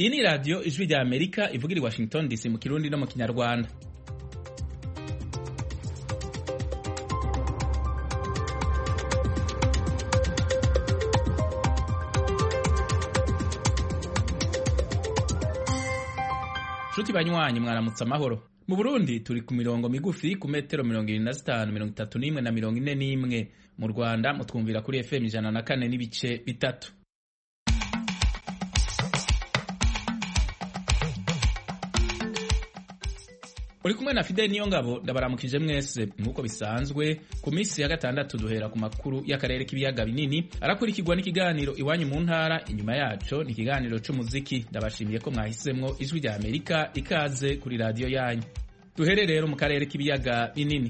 iyi ni radiyo ijwi rya amerika ivugira i washington dc mu kirundi no mu kinyarwanda nshuti banywanyi mwaramutse amahoro mu burundi turi ku mirongo migufi ku metero mirongo irindwi na zitanu mirongo itatu n'imwe na mirongo ine n'imwe mu rwanda mutwumvira kuri fm ijana na kane n'ibice bitatu uri kumwe na fideli niyo ngabo ndabaramukije mwese nk'uko bisanzwe ku minsi ya gatandatu duhera ku makuru y'akarere k'ibiyaga binini arakurikirwa n'ikiganiro iwanyu mu ntara inyuma yaco ni ikiganiro c'umuziki ndabashimiye ko mwahisemwo ijwi rya amerika ikaze kuri radiyo yanyu duhere rero mu karere k'ibiyaga binini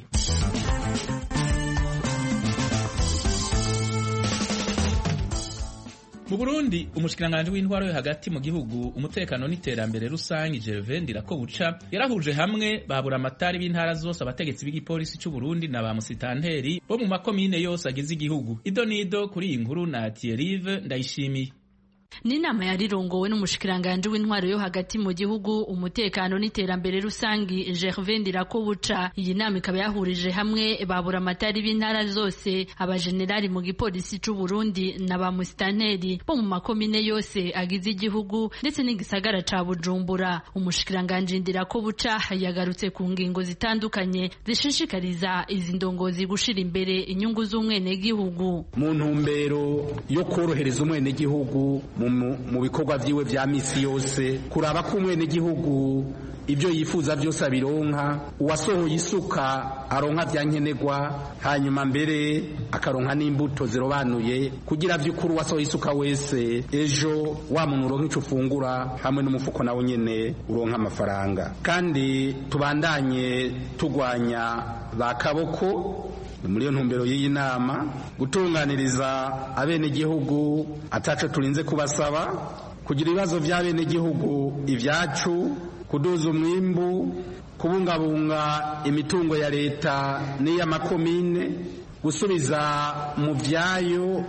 mu burundi umushikiranganji w'intwaro yo hagati mu gihugu umutekano n'iterambere rusange gervain ndirakobuca yarahuje hamwe babura amatari b'intara zose abategetsi b'igipolisi c'u burundi na ba musitanteri bo mu makomine yose agize igihugu ido nido kuri iyi nkuru na tierive ndayishimiye ni inama yarirongowe n'umushikiranganji w'intwaro yo hagati mu gihugu umutekano n'iterambere rusangi Gervais Ndirakobuca iyi nama ikaba yahurije hamwe babura amatari b'intara zose abajenerali mu gipolisi c'u Burundi na ba musitanteri bo mu makomine yose agize igihugu ndetse n'igisagara ca Bujumbura umushikiranganji Ndirakobuca yagarutse ku ngingo zitandukanye zishishikariza izi ndongozi gushira imbere inyungu z'umwenegihugu mu ntumbero yo korohereza umwenegihugu mu bikorwa vyiwe vya misi yose kuraba ko umwenegihugu ibyo yifuza byose abironka uwasohoye isuka aronka vya nkenerwa hanyuma mbere akaronka n'imbuto zirobanuye kugira vy'ukuri uwasohoye isuka wese ejo wa muntu uronka ico ufungura hamwe n'umufuko nawe nyene uronka amafaranga kandi tubandanye tugwanya ba kaboko muri iyo ntumbero y'iyi nama gutunganiriza abenegihugu ataco turinze kubasaba kugira ibibazo vy'abenegihugu ivyacu kuduza umwimbu kubungabunga imitungo ya leta n'iy'amakomine gusubiza mu vyayo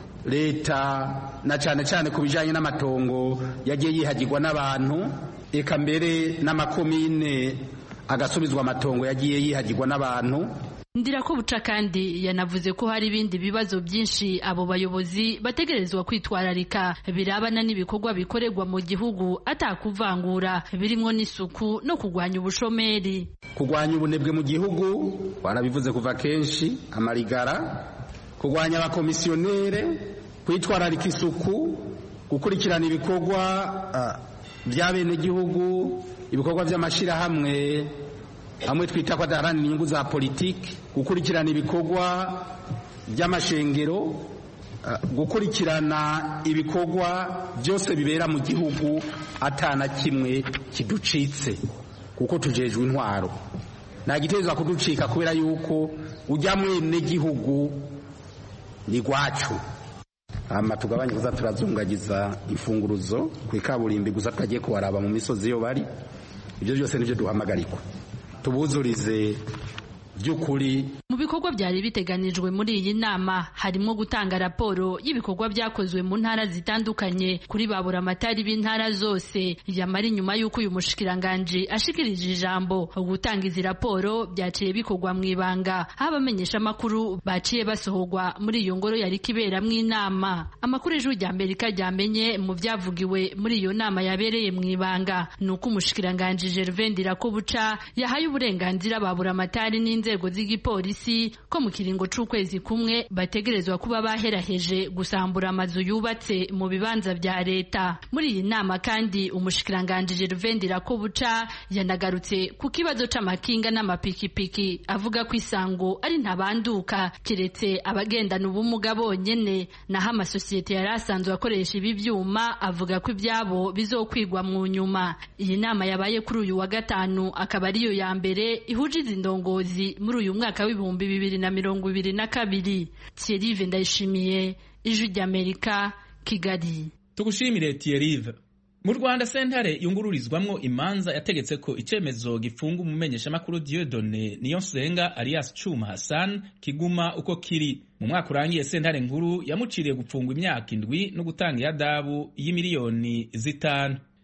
leta na cane cane ku bijanye n'amatongo yagiye yihagirwa n'abantu eka mbere n'amakomine agasubizwa amatongo yagiye yihagirwa n'abantu Ndirakobuca kandi yanavuze ko hari ibindi bibazo byinshi abo bayobozi bategerezwa kwitwararika birabana n'ibikorwa bikorerwa mu gihugu atakuvangura birimwo n'isuku no kugwanya ubushomeri kugwanya ubunebwe mu gihugu warabivuze kuva kenshi amarigara kugwanya abakomisiyonere kwitwararika isuku gukurikirana ibikorwa by'abenegihugu ibikorwa by'amashyirahamwe hamwe twita ko adaharanira inyungu za politiki gukurikirana ibikorwa by'amashengero gukurikirana ibikorwa byose bibera mu gihugu atana kimwe kiducitse kuko tujejwe intwaro nta giteza kuducika kubera yuko ujya mwene gihugu ni gwacu hama tugabanye kuza turazungagiza imfunguruzo ku ikaburimbi gusa tutagiye kubaraba mu misozi iyo bari ibyo byose nibyo duhamagarikwa tubuzurize by'ukuri mu bikorwa byari biteganijwe muri iyi nama harimo gutanga raporo y'ibikorwa byakozwe mu ntara zitandukanye kuri babura amatari b'intara zose yamara inyuma y'uko uyu mushikiranganji ashikirije ijambo gutanga izi raporo byaciye bikorwa mu ibanga aho abamenyesha amakuru baciye basohorwa muri iyo ngoro yari kiberamwo inama amakuru ijwi rya amerika ryamenye mu byavugiwe muri iyo nama yabereye mu ibanga ni uko umushikiranganji gervain ndirakobuca yahaye uburenganzira babura amatari n'inzego z'igipolisi ko mu kiringo c'ukwezi kumwe bategerezwa kuba baheraheje gusambura amazu yubatse mu bibanza vya leta muri iyi nama kandi umushikiranganji Gervain Ndirakobuca yanagarutse ku kibazo c'amakinga n'amapikipiki avuga ko isango ari ntabanduka kiretse abagendana ubumuga bonyene naho amasosiyete yari asanzwe akoresha ibi vyuma avuga ko ivyabo bizokwigwa mu nyuma iyi nama yabaye kuri uyu wa gatanu akaba ariyo ya mbere ihuje izi ndongozi muri uyu mwaka w'ibihumbi bibiri na mirongo ibiri na kabiri Thierry Ndayishimiye ijwi ry'Amerika Kigali tugushimire Thierry mu rwanda sentare yungururizwamwo imanza yategetse ko icyemezo gifunga umumenyeshamakuru Dieudonne Niyonsenga alias Chuma Hassan kiguma uko kiri mu mwaka urangiye sentare nkuru yamuciriye gupfungwa imyaka indwi no gutanga iyadabu y'imiliyoni zitanu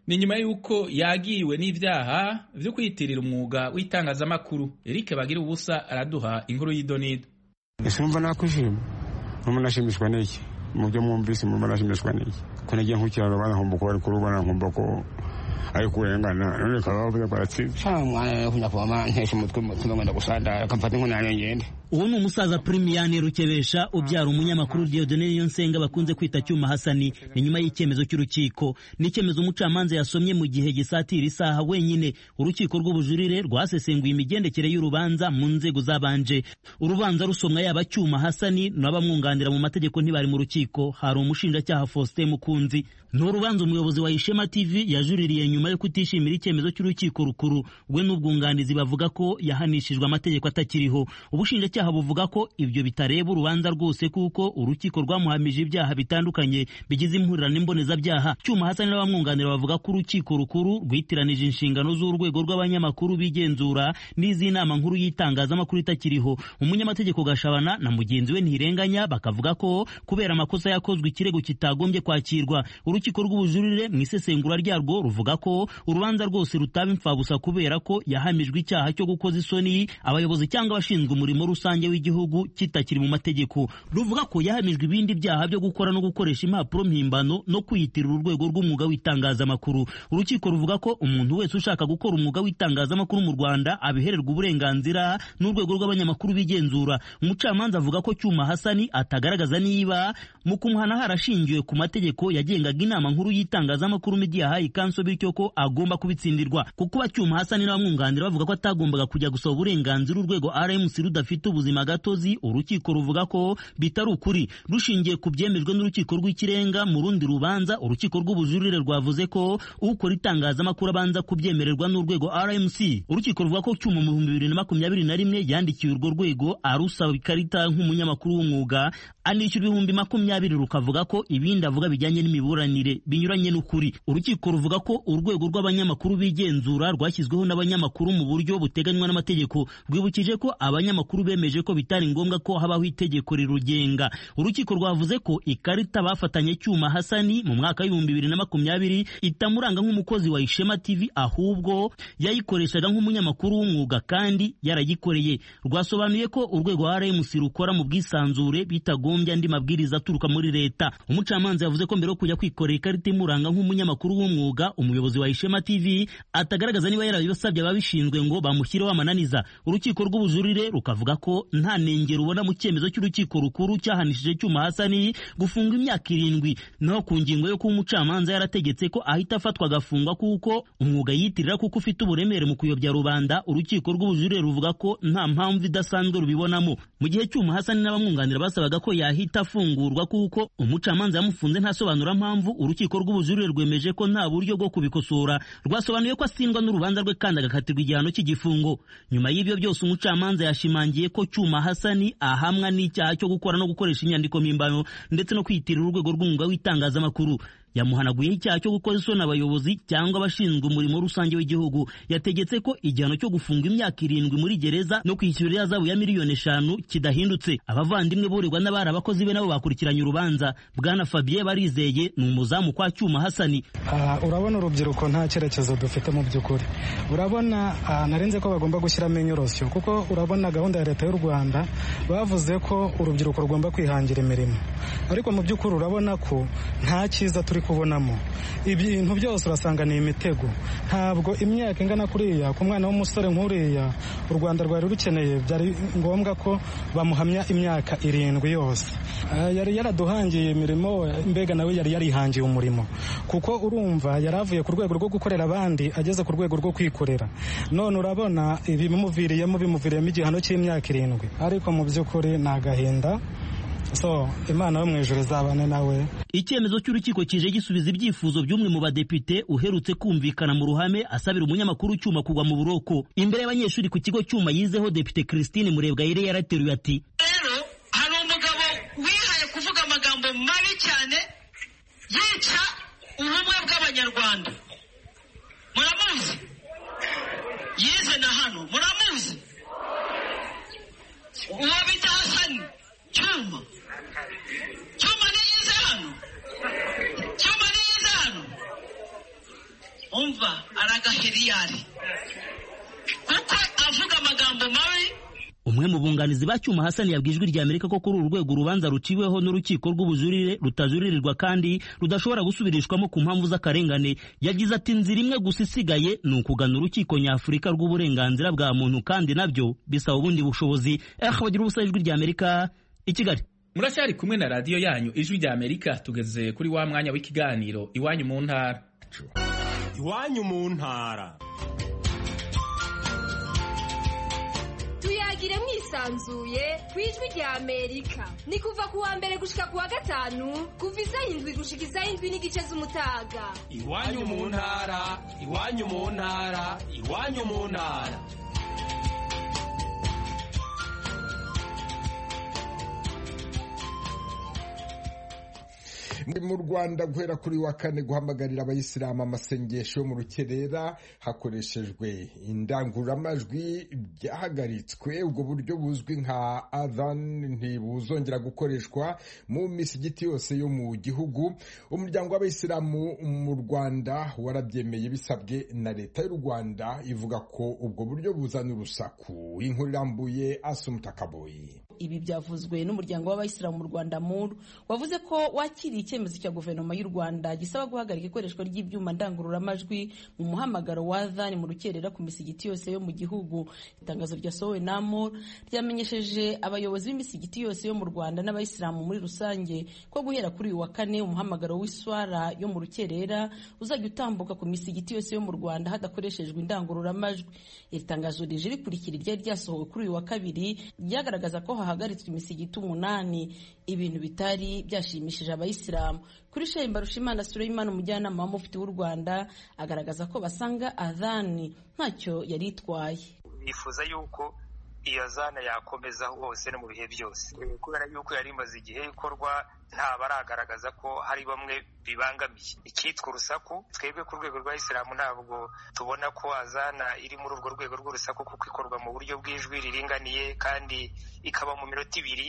ni nyuma y'uko yagiwe n'ivyaha vyo kwiyitirira umwuga w'itangazamakuru Eric bagira ubusa araduha inkuru y'idonido ese numva nakwishima numva nashimishwa n'iki mu byo mwumvise mumva nashimishwa n'iki ko nagiye nkukiraga banahomba ko bari kurubana nkumva ko ari kurengana none bakaba bavuze ko aratsinze nta mwana yo kunyavoma ntesha umutwe mutima wenda gusanda akamfata inkunani ngende uwo ni umusaza Primiyani Rukebesha ubyara umunyamakuru Dieudonne Niyonsenga bakunze kwita Cyuma Hasani ni nyuma y'icyemezo cy'urukiko ni icyemezo umucamanza yasomye mu gihe gisatira isaha wenyine urukiko rw'ubujurire rwasesenguye imigendekere y'urubanza mu nzego zabanje urubanza rusomwa yaba Cyuma Hasani n'abamwunganira mu mategeko ntibari mu rukiko hari umushinjacyaha Faustin Mukunzi ni urubanza umuyobozi wa Ishema TV yajuririye nyuma yo kutishimira icyemezo cy'urukiko rukuru we n'ubwunganizi bavuga ko yahanishijwe amategeko atakiriho ubushinjacyaha buvuga ko ibyo bitareba urubanza rwose kuko urukiko rwamuhamije ibyaha bitandukanye bigize impurirane mbonezabyaha cyuma hasani n'abamwunganira bavuga ko urukiko rukuru rwitiranije inshingano z'urwego rw'abanyamakuru bigenzura n'iz'inama nkuru y'itangazamakuru itakiriho umunyamategeko gashabana na mugenzi we ntirenganya bakavuga ko kubera amakosa yakozwe ikirego kitagombye kwakirwa urukiko rw'ubujurire mu isesengura ryarwo ruvuga ko urubanza rwose rutaba imfabusa kubera ko yahamijwe icyaha cyo gukoza isoni abayobozi cyangwa abashinzwe umurimo rusange w'igihugu kitakiri mu mategeko ruvuga ko yahamijwe ibindi byaha byo gukora no gukoresha impapuro mpimbano no kwiyitirira urwego rw'umwuga w'itangazamakuru urukiko ruvuga ko umuntu wese ushaka gukora umwuga w'itangazamakuru mu Rwanda abihererwa uburenganzira n'urwego rw'abanyamakuru bigenzura umucamanza avuga ko Cyuma Hasani atagaragaza niba mu kumuhana harashingiwe ku mategeko yagengaga inama nkuru y'itangazamakuru Media High Council bityo ko agomba kubitsindirwa kuko bacyuma Hasani n'abamwunganira bavuga ko atagombaga kujya gusaba uburenganzira urwego RMC rudafite ubuzima gatozi urukiko ruvuga ko bitari ukuri rushingiye ku byemejwe n'urukiko rw'ikirenga mu rundi rubanza urukiko rw'ubujurire rwavuze ko ukora itangazamakuru abanza kubyemererwa n'urwego RMC urukiko ruvuga ko cyuma mu bihumbi bibiri na makumyabiri na rimwe yandikiwe urwo rwego arusaba ikarita nk'umunyamakuru w'umwuga anishyura ibihumbi makumyabiri rukavuga ko ibindi avuga bijyanye n'imiburanire binyuranye n'ukuri urukiko ruvuga ko urwego rw'abanyamakuru bigenzura rwashyizweho n'abanyamakuru mu buryo buteganywa n'amategeko rwibukije ko abanyamakuru bemeje ko bitari ngombwa ko habaho itegeko rirugenga urukiko rwavuze ko ikarita bafatanye cyuma Hasani mu mwaka w'ibihumbi bibiri na makumyabiri itamuranga nk'umukozi wa Ishema TV ahubwo yayikoreshaga nk'umunyamakuru w'umwuga kandi yarayikoreye rwasobanuye ko urwego RMC rukora mu bwisanzure bitagombye andi mabwiriza aturuka muri leta umucamanza yavuze ko mbere yo kujya kwikorera ikarita imuranga nk'umunyamakuru w'umwuga umuyobozi wa Ishema TV atagaragaza niba yarabisabye ababishinzwe ngo bamushyireho amananiza urukiko rw'ubujurire rukavuga ko nta nengero ubona mu cyemezo cy'urukiko rukuru cyahanishije cyuma Hasani gufunga imyaka irindwi naho ku ngingo yo kuba umucamanza yarategetse ko ahita afatwa agafungwa kuko umwuga yitirira kuko ufite uburemere mu kuyobya rubanda urukiko rw'ubujurire ruvuga ko nta mpamvu idasanzwe rubibonamo mu gihe cyuma Hasani n'abamwunganira basabaga ko yahita afungurwa kuko umucamanza yamufunze ntasobanura mpamvu urukiko rw'ubujurire rwemeje ko nta buryo bwo kubikosora rwasobanuye ko asindwa n'urubanza rwe kandi agakatirwa igihano cy'igifungo nyuma y'ibyo byose umucamanza yashimangiye ko cyuma Hasani ahamwa n'icyaha cyo gukora no gukoresha inyandiko mpimbano ndetse no kwiyitirira urwego rw'umwuga w'itangazamakuru yamuhanaguyeho icyaha cyo gukoza isoni abayobozi cyangwa abashinzwe umurimo rusange w'igihugu yategetse ko igihano cyo gufunga imyaka irindwi muri gereza no kwishyura ihazabu ya miliyoni eshanu kidahindutse abavandimwe burirwa n'abari abakozi be nabo bakurikiranye urubanza bwana Fabien Barizeye ni umuzamu kwa Cyuma Hasani uh, urabona urubyiruko nta cyerekezo dufite mu by'ukuri urabona uh, narenze ko bagomba gushyiramo inyorosyo kuko urabona gahunda ya leta y'u Rwanda bavuze ko urubyiruko rugomba kwihangira imirimo ariko mu by'ukuri urabona ko nta cyiza turi kubonamo ibintu byose urasanga ni imitego ntabwo imyaka ingana kuriya ku mwana w'umusore nk'uriya u rwanda rwari rukeneye byari ngombwa ko bamuhamya imyaka irindwi yose yari yaraduhangiye imirimo mbega nawe yari yarihangiye umurimo kuko urumva yari avuye ku rwego rwo gukorera abandi ageze ku rwego rwo kwikorera none urabona ibimuviriyemo bimuviriyemo igihano cy'imyaka irindwi ariko mu by'ukuri ni agahinda so imana yo mu ijoro izabane nawe icyemezo cy'urukiko kije gisubiza ibyifuzo by'umwe mu badepite uherutse kumvikana mu ruhame asabira umunyamakuru cyuma kugwa mu buroko imbere y'abanyeshuri ku kigo cyuma yizeho depite christine murebwayire yarateruye ati rero hari umugabo wihaye kuvuga amagambo mabi cyane yica ubumwe bw'abanyarwanda muramuzi yize na hano muramuzi uwo bita hasani cyuma cyuma niyize hano cyuma niyize hano agahera iyo ari kuko avuga amagambo mabi umwe mu bunganizi ba cyuma hasani yabwiye ijwi rya amerika ko kuri uru rwego urubanza ruciweho n'urukiko rw'ubujurire rutajuririrwa kandi rudashobora gusubirishwamo ku mpamvu z'akarengane yagize ati inzira imwe gusa isigaye ni ukugana urukiko nyafurika rw'uburenganzira bwa muntu kandi nabyo bisaba ubundi bushobozi eh bagira ubusa ijwi rya amerika i kigali muracyari kumwe na radiyo yanyu ijwi rya amerika tugeze kuri wa mwanya w'ikiganiro iwanyu mu ntara iwanyu mu ntara tuyagire mwisanzuye ku ijwi rya amerika ni kuva ku wa mbere gushika ku wa gatanu kuva isaha indwi gushika isaha indwi n'igice z'umutaga iwanyu mu ntara iwanyu mu ntara iwanyu mu ntara mu rwanda guhera kuri wa kane guhamagarira abayisilamu amasengesho mu rukerera hakoreshejwe indangururamajwi byahagaritswe ubwo buryo buzwi nka adhan ntibuzongera gukoreshwa mu misigiti yose yo mu gihugu umuryango w'abayisilamu mu rwanda warabyemeye bisabwe na leta y'u rwanda ivuga ko ubwo buryo buzana urusaku inkuru irambuye asumutakaboyi ibi byavuzwe n'umuryango w'abayisilamu mu rwanda muru wavuze ko wakiriye icyemezo cya guverinoma y'u rwanda gisaba guhagarika ikoreshwa ry'ibyuma ndangururamajwi mu muhamagaro wa adhan mu rukerera ku misigiti yose yo mu gihugu itangazo ryasohowe na muru ryamenyesheje abayobozi b'imisigiti yose yo mu rwanda n'abayisilamu muri rusange ko guhera kuri uyu wa kane umuhamagaro w'iswara yo mu rukerera uzajya utambuka ku misigiti yose yo mu rwanda hadakoreshejwe indangururamajwi iri tangazo rije rikurikira iryari ryasohowe kuri uyu wa kabiri ryagaragaza ko hahagaritswe imisigiti umunani ibintu bitari byashimishije abayisilamu kuri shehe mbarushimana suleimani umujyanama w'umufiti w'u rwanda agaragaza ko basanga adhani ntacyo yari itwaye bifuza yuko iyo zana yakomeza hose no mu bihe byose kubera yuko yari imaze igihe ikorwa nta baragaragaza ko hari bamwe bibangamiye icyitwa urusaku twebwe ku rwego rwa isilamu ntabwo tubona ko azana iri muri urwo rwego rw'urusaku kuko ikorwa mu buryo bw'ijwi riringaniye kandi ikaba mu minota ibiri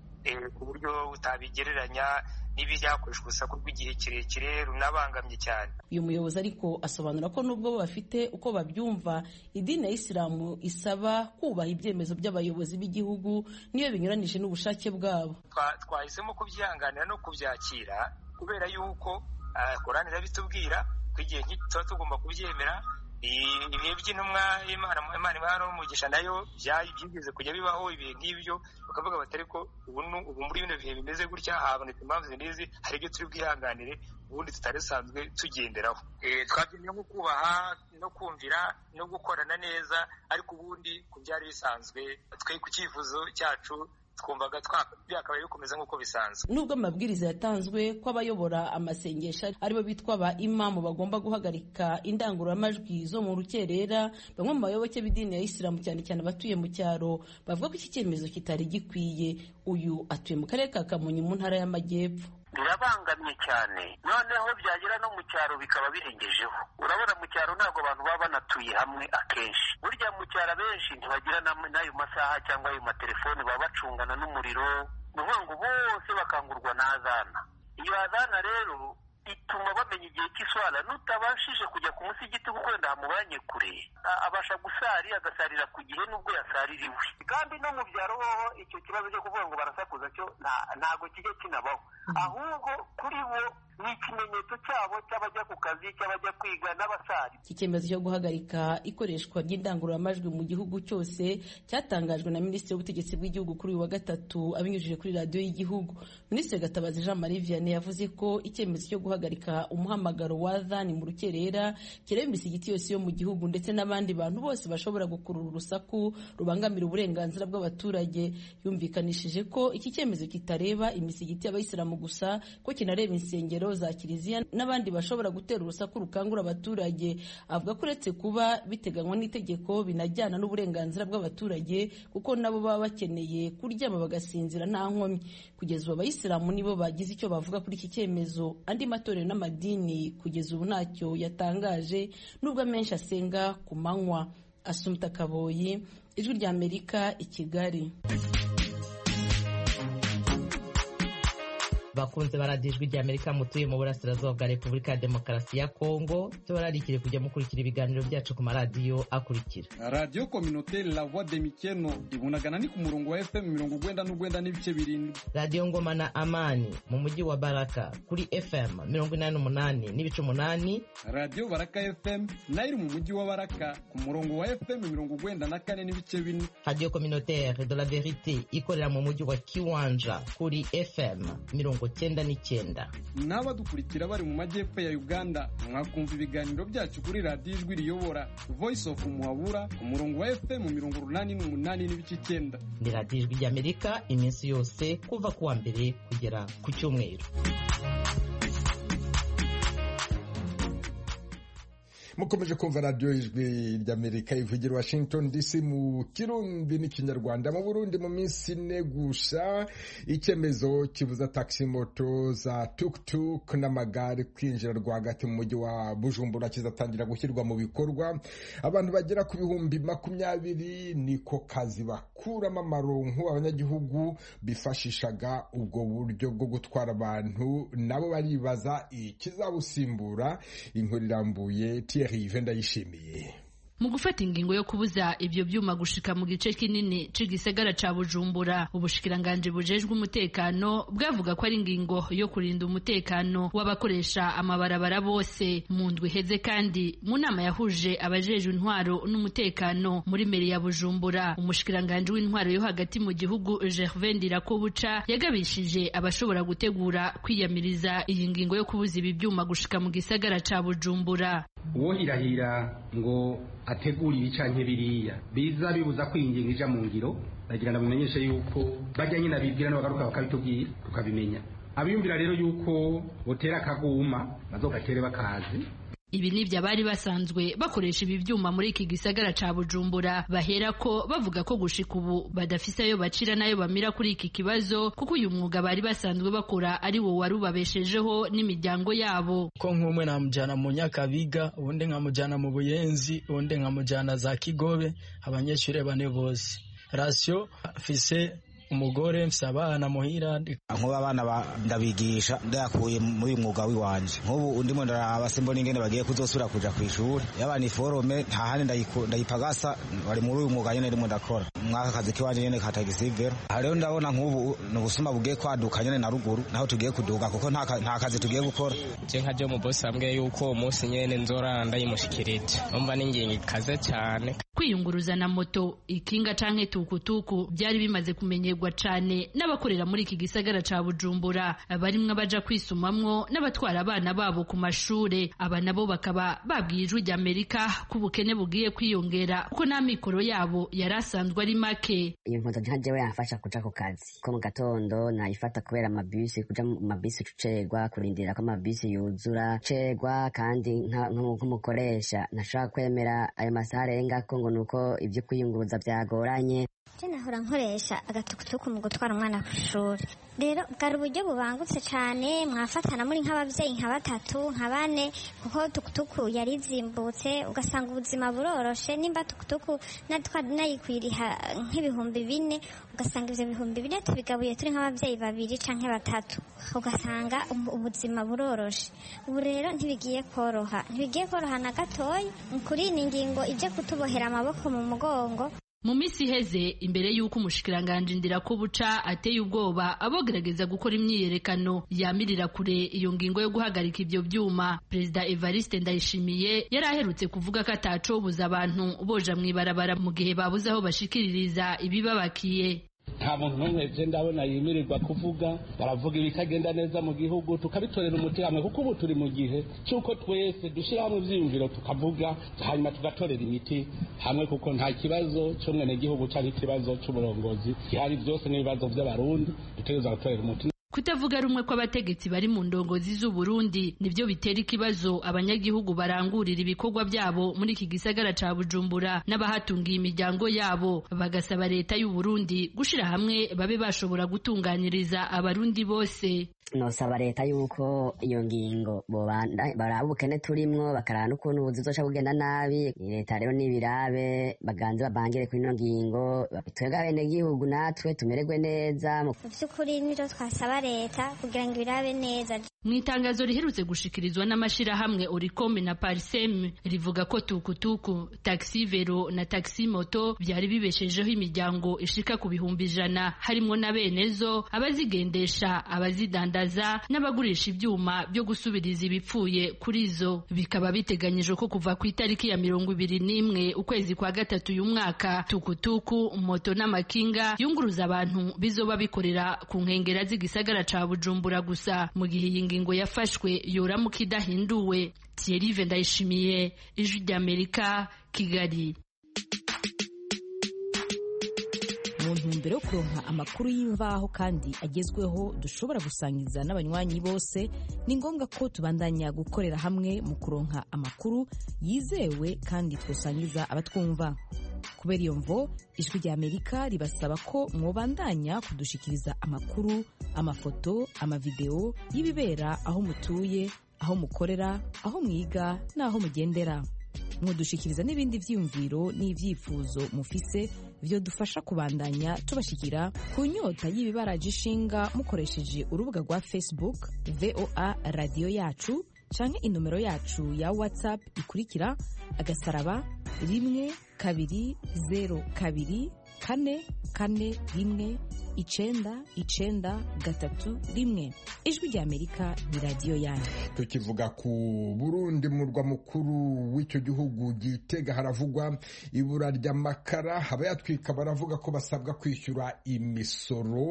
ku buryo utabigereranya n'ibyakoreshwa urusaku rw'igihe kirekire runabangamye cyane uyu muyobozi ariko asobanura ko nubwo bo bafite uko babyumva idini ya isilamu isaba kubaha ibyemezo by'abayobozi b'igihugu niyo binyuranije n'ubushake bwabo twahisemo kubyihanganira no kubyakira kubera yuko korani irabitubwira ko igihe tuba tugomba kubyemera ibihe by'intumwa imana imana n'umugisha nayo byigeze kujya bibaho ibihe nk'ibyo bakavuga bati ariko ubu muri bino bihe bimeze gutya habonetse impamvu n'izi hari ibyo turi bwihanganire ubundi tutari dusanzwe tugenderaho twabyemeye nko kubaha no kumvira no gukorana neza ariko ubundi ku byari bisanzwe twe ku cyifuzo cyacu twumvaga byakabaye bikomeza nk'uko bisanzwe nubwo amabwiriza yatanzwe ko abayobora amasengesho aribo bitwa ba imamu bagomba guhagarika indangururamajwi zo mu rukerera bamwe mu bayoboke b'idini ya isilamu cyane cyane abatuye mu cyaro bavuga ko iki cyemezo kitari gikwiye uyu atuye mu karere ka kamonyi mu ntara y'amajyepfo birabangamye cyane noneho byagera no mu cyaro bikaba birengejeho urabona mu cyaro ntabwo abantu baba banatuye hamwe akenshi burya mu cyaro abenshi ntibagira n'ayo masaha cyangwa ayo matelefoni baba bacungana n'umuriro ni ukuvuga ngo bose bakangurwa na azana iyo azana rero ituma bamenya igihe cy'iswara nutabashije kujya ku musigiti kuko wenda hamubanye kure abasha gusari agasarira ku gihe nubwo yasaririwe kandi no mu byaro hoho icyo kibazo cyo kuvuga ngo barasakuza cyo ntabwo kijya kinabaho ahubwo kuri bo ni ikimenyetso cyabo cy'abajya ku kazi cy'abajya kwiga n'abasari iki cyemezo cyo guhagarika ikoreshwa ry'indangururamajwi mu gihugu cyose cyatangajwe na minisitiri w'ubutegetsi bw'igihugu kuri uyu wa gatatu abinyujije kuri radiyo y'igihugu minisitiri gatabazi jean marie vianney yavuze ko icyemezo cyo guhagarika umuhamagaro wa zani mu rukerera kireba imisigiti yose yo mu gihugu ndetse n'abandi bantu bose bashobora gukurura urusaku rubangamira uburenganzira bw'abaturage yumvikanishije ko iki cyemezo kitareba imisigiti y'abayisilamu gusa ko kinareba insengero za kiliziya n'abandi bashobora gutera urusaku rukangura abaturage avuga ko uretse kuba biteganywa n'itegeko binajyana n'uburenganzira bw'abaturage kuko nabo baba bakeneye kuryama bagasinzira nta nkomyi kugeza ubu abayisilamu nibo bagize icyo bavuga kuri iki cyemezo andi matorero n'amadini kugeza ubu ntacyo yatangaje nubwo amenshi asenga ku manywa asumta kaboyi ijwi ry'amerika i kigali bakunze baradijwe rya amerika mutuye mu burasirazuba bwa repubulika ya demokarasi ya kongo tubararikire kujya mukurikira ibiganiro byacu ku maradiyo akurikira radiyo kominoteri la voix de mikeno ibunagana ni ku murongo wa fm mirongo ugwenda n'ugwenda n'ibice birindwi radiyo ngoma na amani mu mujyi wa baraka kuri fm mirongo inani n'umunani n'ibice umunani radiyo baraka fm nayo iri mu mujyi wa baraka ku murongo wa fm mirongo ugwenda na kane n'ibice bine radiyo kominoteri de la verite ikorera mu mujyi wa kiwanja kuri fm mirongo cyenda n'icyenda n'abadukurikira bari mu majyepfo ya uganda mwakumva ibiganiro byacu kuri radiyo ijwi riyobora voice of muhabura ku murongo wa fm mirongo urunani n'umunani n'ibice icyenda ni radiyo ijwi ry'amerika iminsi yose kuva ku wa mbere kugera ku cyumweru mukomeje kumva radiyo ijwi ry'amerika ivugira washington dc mu kirundi n'ikinyarwanda mu burundi mu minsi ine gusa icyemezo kibuza taxi moto za tuk-tuk n'amagare kwinjira rwagati mu mujyi wa bujumbura kizatangira gushyirwa mu bikorwa abantu bagera ku bihumbi makumyabiri niko kazi bakuramo amaronko abanyagihugu bifashishaga ubwo buryo bwo gutwara abantu nabo baribaza ikizabusimbura inkuru irambuye Thierry ndayishimiye mu gufata ingingo yo kubuza ibyo byuma gushika mu gice kinini c'igisagara ca Bujumbura ubushikiranganje bujejwe umutekano bwavuga ko ari ingingo yo kurinda umutekano w'abakoresha amabarabara bose mu ndwi heze kandi mu nama yahuje abajejwe intwaro n'umutekano muri meri ya Bujumbura umushikiranganje w'intwaro yo hagati mu gihugu Gervais Ndirakobuca yagabishije abashobora gutegura kwiyamiriza iyi ngingo yo kubuza ibi byuma gushika mu gisagara ca Bujumbura uwohirahira ngo ategura ibi canke biriya biza bibuza kwinginga ija mu ngiro ndagira ndamumenyeshe yuko bajya nyine abibwira n'abagaruka bakabitubwira tukabimenya abiyumvira rero yuko botera akaguma bazogatere bakazi ibi nibyo abari basanzwe bakoresha ibi byuma muri iki gisagara ca Bujumbura bahera ko bavuga ko gushika ubu badafise ayo bacira n'ayo bamira kuri iki kibazo kuko uyu mwuga bari basanzwe bakora ari wo wari ubabeshejeho n'imiryango yabo ko nk'umwe namujyana mu nyakabiga ubundi nkamujyana mu buyenzi ubundi nkamujyana za kigobe abanyeshuri bane bose rasiyo mfise umugore mfise abana muhira nkuba abana ndabigisha ndayakuye muri uyu mwuga w'iwanje nk'ubu ndimo ndaraba simbona ingene bagiye kuzosubira kuja kw'ishuri yaba ni forome nta handi ndayipagasa bari muri uyu mwuga nyene ndimo ndakora mwaka kazi kiwanje nyene ka tagisivero aha rero ndabona nk'ubu ni ubusuma bugiye kwaduka nyene na ruguru naho tugiye kuduga kuko nta kazi tugiye gukora je nka jo mubosi ambwiye yuko uwo munsi nyene nzorara ndayimushikirije umva n'ingingo ikaze cane kwiyunguruza na moto ikinga canke tukutuku byari bimaze kumenyerwa cane n'abakorera muri iki gisagara ca Bujumbura barimwe abaja kwisumamwo n'abatwara abana babo ku mashure aba nabo bakaba babwiye ijwi rya Amerika ko ubukene bugiye kwiyongera kuko n'amikoro yabo yari asanzwe ari make iyo moto nka jewe yamfasha kuja ku kazi ko mu gatondo nayifata kubera amabisi kuja mu mabisi ucerwa kurindira ko amabisi yuzura cerwa kandi nk'umukoresha ntashobora kwemera ayo masaha arengako ngo nuko ibyo kwiyunguruza byagoranye je nahora nkoresha agatukutuku mu gutwara umwana ku ishuri rero bwari uburyo bubangutse cyane mwafatana muri nk'ababyeyi nka batatu nka bane kuko tukutuku yari izimbutse ugasanga ubuzima buroroshe nimba tukutuku nayikwiriha nk'ibihumbi bine ugasanga ibyo bihumbi bine tubigabuye turi nk'ababyeyi babiri canke batatu ugasanga ubuzima buroroshe ubu rero ntibigiye koroha ntibigiye koroha na gatoya kuri iyi ngingo ije kutubohera amaboko mu mugongo mu minsi iheze imbere y'uko umushikiranganje Ndirakobuca ateye ubwoba abogerageza gukora imyiyerekano yamirira kure iyo ngingo yo guhagarika ibyo byuma perezida Evariste Ndayishimiye yari aherutse kuvuga ko atacobuza abantu boja mw'ibarabara mu gihe babuze aho bashikiririza ibibabakiye nta muntu n'umwe je ndabona yimirirwa kuvuga baravuga ibitagenda neza mu gihugu tukabitorera umuti hamwe kuko ubu turi mu gihe cy'uko twese dushyira hamwe ivyiyumviro tukavuga hanyuma tugatorera imiti hamwe kuko nta kibazo cy'umwenegihugu cyangwa ikibazo cy'uburongozi gihari byose n'ibibazo by'abarundi dutegereza gutorera umuti kutavuga rumwe kw'abategetsi bari mu ndongozi z'u Burundi nibyo bitera ikibazo abanyagihugu barangurira ibikorwa byabo muri iki gisagara ca Bujumbura n'abahatungiye imiryango yabo bagasaba leta y'u Burundi gushira hamwe babe bashobora gutunganyiriza abarundi bose nosaba leta yuko iyo ngingo baraba ubukene turimwo bakaraba n'ukuntu ubuzi buzoca bugenda nabi leta rero n'ibirabe baganze babangire kuri ino ngingo twebwe abenegihugu natwe tumererwe neza mu vy'ukuri nivyo twasaba leta kugira ngo ibirabe neza mu itangazo riherutse gushikirizwa n'amashirahamwe oricome na parisem rivuga ko tukutuku taxi vero na taxi moto byari bibeshejeho imiryango ishika ku bihumbi ijana harimwo na benezo abazigendesha abazidandaza n'abagurisha ibyuma byo gusubiriza ibipfuye kuri zo bikaba biteganyijwe ko kuva ku itariki ya mirongo ibiri n'imwe ukwezi kwa gatatu uyu mwaka tukutuku moto n'amakinga yunguruza abantu bizoba bikorera ku nkengera z'igisagara ca bujumbura gusa mu gihe iyi ngingo yafashwe yoramuka idahinduwe Thierry Ndayishimiye ijwi ry'Amerika Kigali mu ntumbero yo kuronka amakuru y'imvaho kandi agezweho dushobora gusangiza n'abanywanyi bose ni ngombwa ko tubandanya gukorera hamwe mu kuronka amakuru yizewe kandi twosangiza abatwumva kubera iyo mvo ijwi rya amerika ribasaba ko mwobandanya kudushikiriza amakuru amafoto amavideo y'ibibera aho mutuye aho mukorera aho mwiga n'aho mugendera mudushikiriza n'ibindi vyiyumviro n'ivyifuzo mufise vyo dufasha kubandanya tubashikira ku nyota y'ibibaraje ishinga mukoresheje urubuga rwa facebook voa radiyo yacu canke inomero yacu ya whatsapp ikurikira agasaraba rimwe kabiri zero kabiri kane kane rimwe icenda icenda gatatu rimwe ijwi rya amerika ni radiyo yanyu tukivuga ku burundi murwa mukuru w'icyo gihugu gitega haravugwa ibura ry'amakara abayatwika baravuga ko basabwa kwishyura imisoro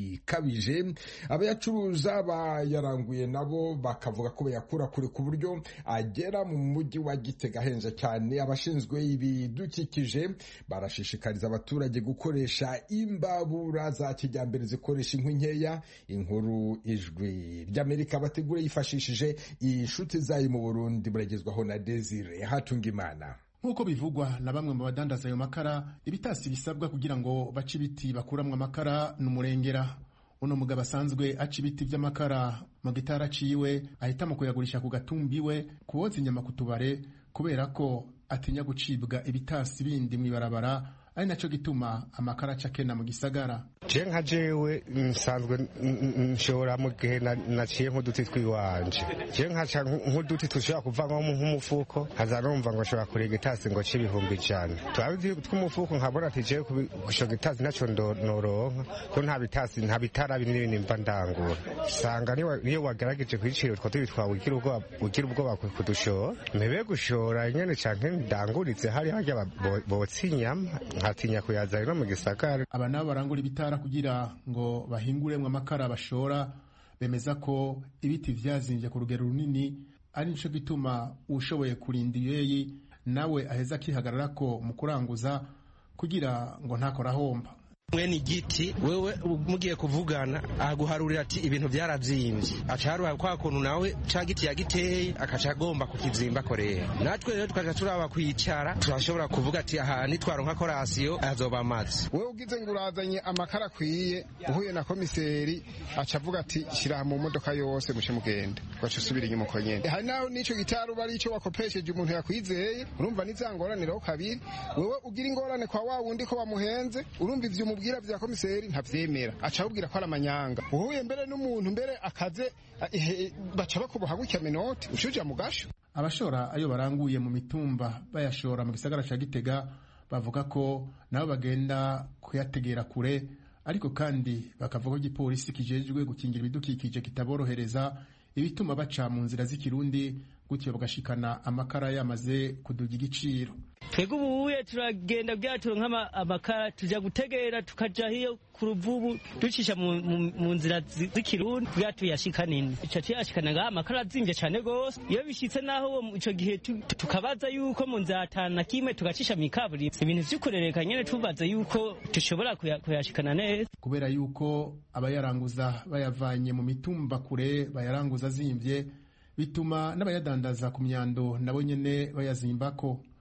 ikabije abayacuruza bayaranguye nabo bakavuga ko bayakura kure ku buryo agera mu mujyi wa gitega ahenze cyane abashinzwe ibidukikije barashishikariza abaturage gukoresha imbabura za kijyambere zikoresha inkwi nkeya inkuru ijwi ry'amerika bategura yifashishije inshuti zayo mu burundi buragezwaho na desire hatunga imana nk'uko bivugwa na bamwe mu badandaza ayo makara ibitasi bisabwa kugira ngo bace ibiti bakuramwo amakara ni umurengera uno mugabo asanzwe aca ibiti by'amakara mu gitara aciwe ahitamo kuyagurisha ku gatumbi we kuwoza inyama ku tubare kubera ko atinya gucibwa ibitasi bindi mu ibarabara ari nacyo gituma amakara aca akena mu gisagara je nka jewe nsanzwe nshobora mu gihe naciye nk'uduti twiwanje je nkaca nk'uduti dushobora kuvamwo nk'umufuko nkaza numva ngo nshobora kuriga itasi ngo ce ibihumbi ijana twabi tw'umufuko nkabona ati jewe gushoga itasi naco noronka ko nta bitasi nta bitara binini binini mva ndangura usanga niyo wagerageje kwicira utwo tubi twawe ugira ubwoba kudushora mpebe gushora nyene canke ndanguritse hari harya botsa inyama nkatinya kuyazana no mu gisagara aba nabo barangura ibitara kugira ngo bahinguremwo amakara bashora bemeza ko ibiti vyazimbye ku rugero runini ari nico gituma ushoboye kurinda iyeyi nawe aheza akihagararako mu kuranguza kugira ngo ntakora ahomba mwene igiti wewe mugiye kuvugana aguharurira ati ibintu byaravyimbye aca haruha kwa kuntu nawe ca giti yagiteye akaca agomba kukizimba korera natwe rero tukaca turaba kwicara turashobora kuvuga ati aha nitwaronka korasiyo azoba amazi wewe ugize ngo urazanye amakara akwiye uhuye na komiseri aca avuga ati shira mu modoka yose muce mugende ugaca usubira inyuma uko nyene hari naho n'ico gitari uba ari ico wakopesheje umuntu yakwizeye urumva nizangoraniraho kabiri wewe ugira ingorane kwa wa wundi ko wamuhenze urumva ivyo umubwira vya komiseri ntavyemera aca abubwira ko ari amanyanga uhuye mbere n'umuntu mbere akaze baca bakuboha gutya minoti ucuja mu gasho abashora ayo baranguye mu mitumba bayashora mu gisagara ca gitega bavuga ko nabo bagenda kuyategera kure ariko kandi bakavuga ko igipolisi kijejwe gukingira ibidukikije kitaborohereza ibituma baca mu nzira z'ikirundi gutyo bagashikana amakara yamaze kuduga igiciro twebwe ubuye turagenda bwaturo nk'amakara tuja gutegera tukaja hiyo ku ruvubu ducisha mu nzira z'ikirundi bwa tuyashika nini ico tuyashikana ngaha amakara azimvye cane gose iyo bishitse naho ico gihe tukabaza yuko mu nzira atanu na kimwe tugacisha mw'ikaburimbi ibintu vy'ukurereka nyene tubaza yuko dushobora kuyashikana neza kubera yuko abayaranguza bayavanye mu mitumba kure bayaranguza azimvye bituma n'abayadandaza ku myando nabo nyene bayazimbako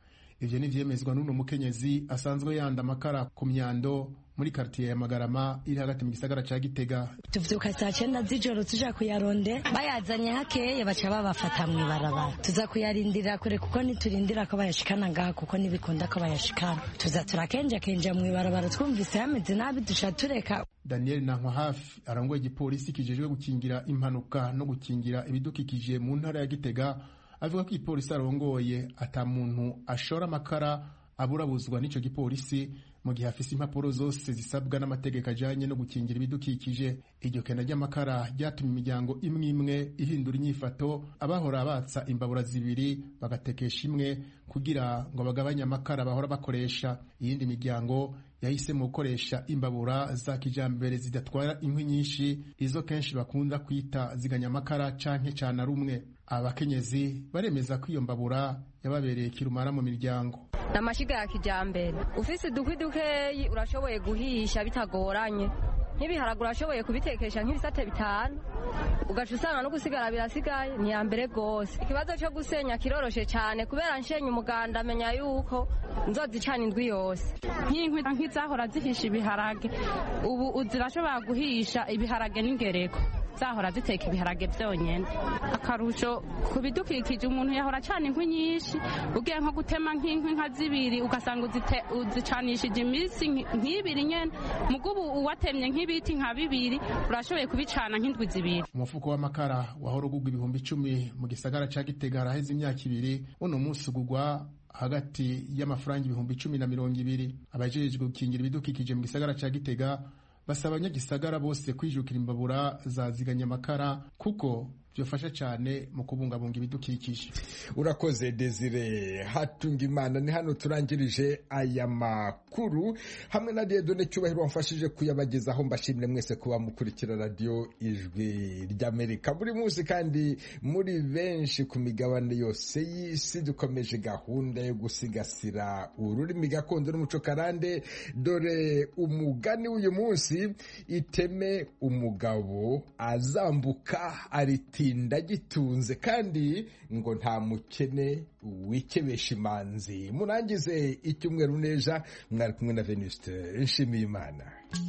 ivyo nivyemezwa n'uno mukenyezi asanzwe yanda amakara ku myando muri kartiye ya Magarama iri hagati mu gisagara ca Gitega tuvyuka saa cyenda z'ijoro tuja kuyaronde bayazanye hakeye baca babafata mw'ibarabara tuza kuyarindira kure kuko niturindira ko bayashikana ngaha kuko ntibikunda ko bayashikana tuza turakenjakenja mw'ibarabara twumvise hameze nabi duca tureka Daniel Nankwa hafi arangoye igipolisi kijejwe gukingira impanuka no gukingira ibidukikije mu ntara ya Gitega avuga ko igipolisi arongoye ata muntu ashora amakara aburabuzwa n'ico gipolisi mu gihe afise impapuro zose zisabwa n'amategeko ajanye no gukingira ibidukikije iryo kena ry'amakara ryatumye imiryango imwe imwe ihindura inyifato abahora batsa imbabura zibiri bagatekesha imwe kugira ngo bagabanye amakara bahora bakoresha iyindi miryango yahisemo gukoresha imbabura za kijambere zidatwara inkwi nyinshi izo kenshi bakunda kwita ziganya amakara canke cana rumwe abakenyezi baremeza ko iyo mbabura yababereye kirumara mu miryango ni amashiga ya kijyambere ufise udukwi dukeyi urashoboye guhisha bitagoranye nk'ibiharagura urashoboye kubitekesha nk'ibisate bitanu ugaca usanga no gusigara birasigaye ni iya mbere rwose ikibazo cyo gusenya kiroroshe cyane kubera nshenye umuganda amenya yuko nzozicana indwi yose nk'inkwi nk'izahora zihisha ibiharage ubu zirashobora guhisha ibiharage n'ingereko zahora ziteka ibiharage byonyine akarusho ku bidukikije umuntu yahora acana inkwi nyinshi ugiye nko gutema nk'inkwi nka zibiri ugasanga uzicanishije iminsi nk'ibiri nyine mugo ubu uwatemye nk'ibiti nka bibiri urashoboye kubicana nk'indwi zibiri umufuko w'amakara wahora ugurwa ibihumbi icumi mu gisagara ca gitega haraheze imyaka ibiri uno munsi ugurwa hagati y'amafaranga ibihumbi icumi na mirongo ibiri abajejwe gukingira ibidukikije mu gisagara ca gitega basaba abanyagisagara bose kwijukira imbabura za ziganyamakara kuko byofasha cyane mu kubungabunga ibidukikije urakoze desire hatunga imana ni hano turangirije aya makuru hamwe na redone cyubahiro wamfashije kuyabagezaho mbashimire mwese kuba mukurikira radiyo ijwi ry'amerika buri munsi kandi muri benshi ku migabane yose y'isi dukomeje gahunda yo gusigasira ururimi gakondo n'umuco karande dore umugani w'uyu munsi iteme umugabo azambuka ariti ndagitunze kandi ngo nta mukene wikebesha imanzi murangize icyumweru neza mwari kumwe na venuste nshimiye imana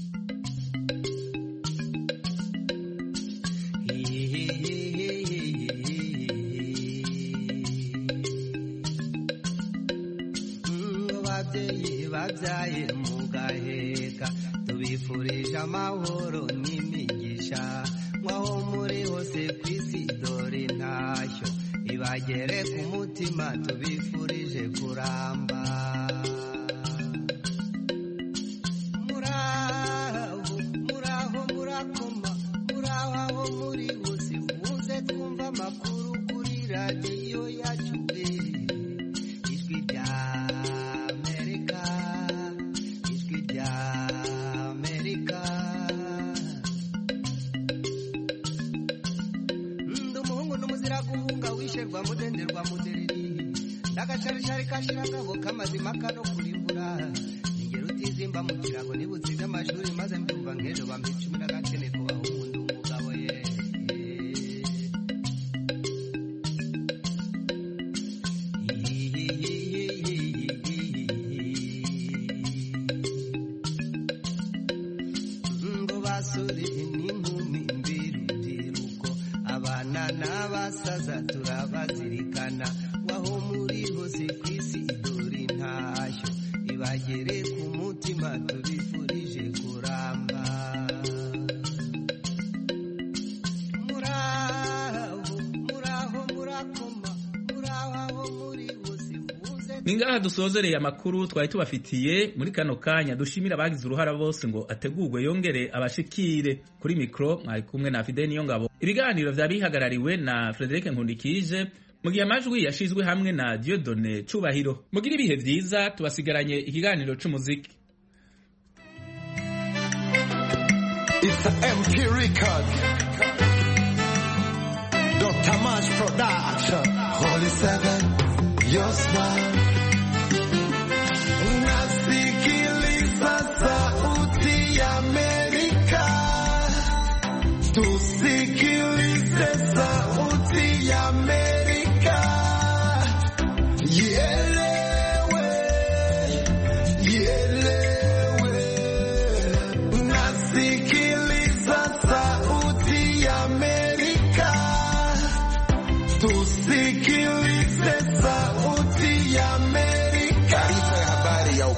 babyeyi babyaye mugaheka tubifurije amahoro n'imigisha mwaho muri hose ku isi dore intashyo ibagere ku mutima tubifurije kuramba muraho muraho murakoma muraho aho muri hose muze twumva amakuru kuri radiyo yacu ijwi rya amerika ijwi rya amerika n'umuzira guhunga wisherwa mudenderwa mudereri ndagacarishari kashiragabo kamazima kano kurimbura ningero utizimba mu kirago nibutsinze amashuri maze mbyumva nk'ejo bampa icumi n'agakene kubaho umuntu umugabo ye ngo basore n'inkumi mbirubyiruko abana n'abasaza turabazirikana waho muri hose ku isi dore intashyo ibagere ku mutima tubifurije kuramba muraho muraho murakoma muraho aho muri hose muze ni ngaha dusozereye amakuru twari tubafitiye muri kano kanya dushimira abagize uruhara bose ngo ategurwe yongere abashikire kuri mikoro mwari kumwe na fide niyo ngabo ibiganiro vyari bihagarariwe na frederic nkundikije mu gihe amajwi yashizwe hamwe na diodone cubahiro mugire ibihe vyiza tubasigaranye ikiganiro c'umuziki It's a MP record. Dr. Mash Production. Holy Seven, your smile. Nasikiliza sauti ya Amerika. Tusikilize sauti ya Amerika. Ielewe, Yeah,